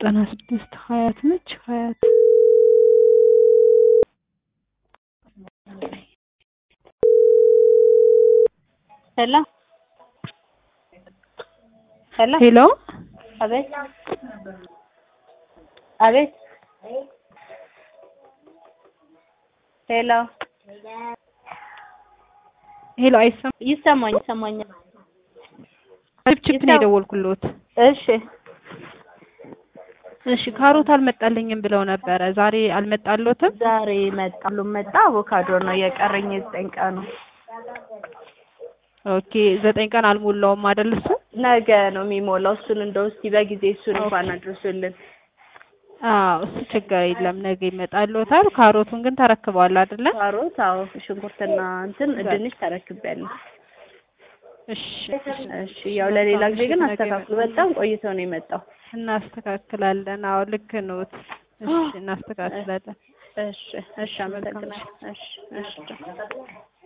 ዘጠና ስድስት ሀያት ነች ሀያት ሄሎ ሄሎ ሄሎ አቤት አቤት ሄሎ ሄሎ አይሰማም ይሰማኝ ይሰማኛል ችፕችፕ ነው የደወልኩልዎት እሺ እሺ ካሮት አልመጣልኝም ብለው ነበረ ዛሬ አልመጣልዎትም ዛሬ መጣሉ መጣ አቮካዶ ነው የቀረኝ የዘጠኝ ቀኑ ኦኬ ዘጠኝ ቀን አልሞላውም አይደል እሱ ነገ ነው የሚሞላው እሱን እንደው እስኪ በጊዜ እሱን እንኳን አድርሱልን አዎ እሱ ችግር የለም ነገ ይመጣልዎታል ካሮቱን ግን ተረክበዋል አይደለ ካሮት አዎ ሽንኩርትና እንትን ድንች ተረክቤያለሁ እሺ እሺ ያው ለሌላ ጊዜ ግን አስተካክሉ በጣም ቆይቶ ነው የመጣው እናስተካክላለን አዎ ልክ ነዎት እሺ እናስተካክላለን እሺ እሺ አመሰግናለሁ እሺ እሺ